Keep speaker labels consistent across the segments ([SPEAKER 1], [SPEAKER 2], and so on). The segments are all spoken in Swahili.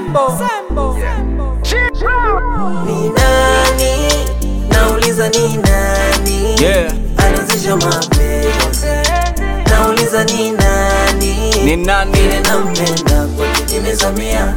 [SPEAKER 1] Sembo. Sembo.
[SPEAKER 2] Ni nani? Nauliza ni nani?
[SPEAKER 3] Yeah.
[SPEAKER 2] Anazisha mapenzi. Nauliza ni nani?
[SPEAKER 3] Ni nani?
[SPEAKER 2] Vile nampenda kwake nimezamia.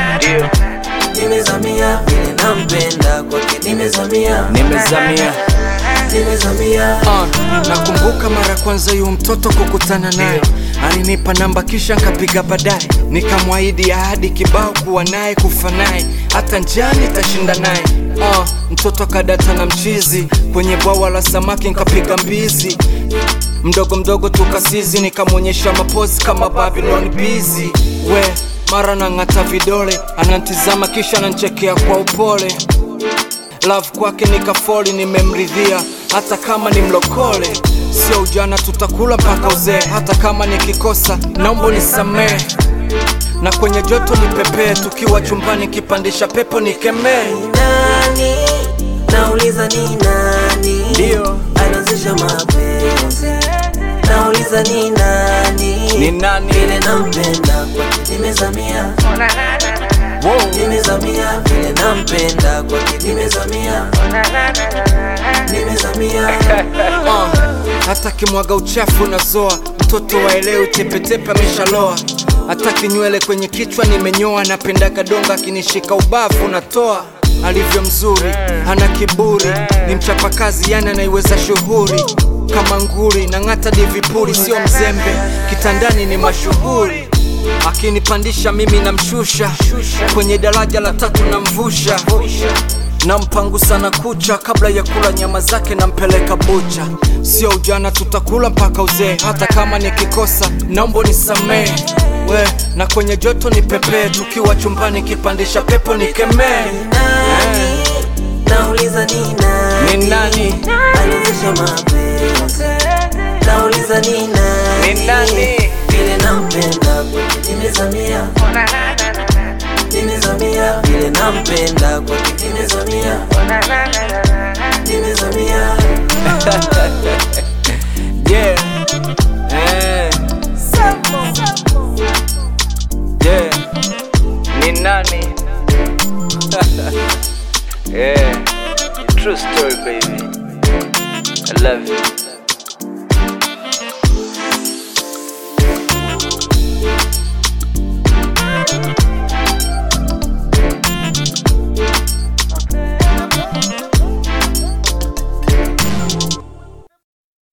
[SPEAKER 2] Nimezamia vile nampenda kwake nimezamia.
[SPEAKER 3] Nimezamia.
[SPEAKER 2] Nimezamia.
[SPEAKER 3] Uh, nakumbuka mara kwanza yu mtoto kukutana naye alinipa namba kisha nkapiga baadaye nikamwahidi ahadi kibao kuwa naye kufa naye hata njani tashinda naye uh, mtoto kadata na mchizi kwenye bwawa la samaki nkapiga mbizi mdogo mdogo tukasizi nikamwonyesha mapozi kama Babylon bizi we mara nang'ata vidole anantizama kisha ananchekea kwa upole love kwake nikafoli nimemridhia hata kama ni mlokole sio ujana tutakula mpaka uzee hata kama nikikosa naomba nisamehe na kwenye joto nipepee tukiwa chumbani kipandisha pepo nikemee
[SPEAKER 2] nani nauliza ni nani
[SPEAKER 3] Ndio.
[SPEAKER 2] anazisha mapenzi nauliza ni nani
[SPEAKER 3] Ni nani?
[SPEAKER 2] vile nampenda kwake nimezamia
[SPEAKER 3] wow.
[SPEAKER 2] nimezamia vile nampenda kwake nimezamia nimezamia
[SPEAKER 3] uh, hata kimwaga uchafu nazoa mtoto waelewi tepetepe ameshaloa hata kinywele kwenye kichwa nimenyoa napendaga donga akinishika ubavu natoa alivyo mzuri hana kiburi ni mchapakazi yani anaiweza shughuri kama nguri na ng'ata divipuri sio mzembe kitandani ni mashuhuri akinipandisha mimi namshusha kwenye daraja la tatu namvusha nampangu sana kucha kabla ya kula nyama zake nampeleka bucha sio ujana tutakula mpaka uzee hata kama nikikosa naomba nisamee we na kwenye joto ni pepee tukiwa chumbani kipandisha pepo nikemee
[SPEAKER 2] nani nauliza ni nani
[SPEAKER 3] Ni nani?
[SPEAKER 2] anazisha mapenzi nauliza ni nani
[SPEAKER 3] Ni nani?
[SPEAKER 2] vile nampenda kwake nimezamia nimezamia vile nampenda kwake nimezamia nimezamia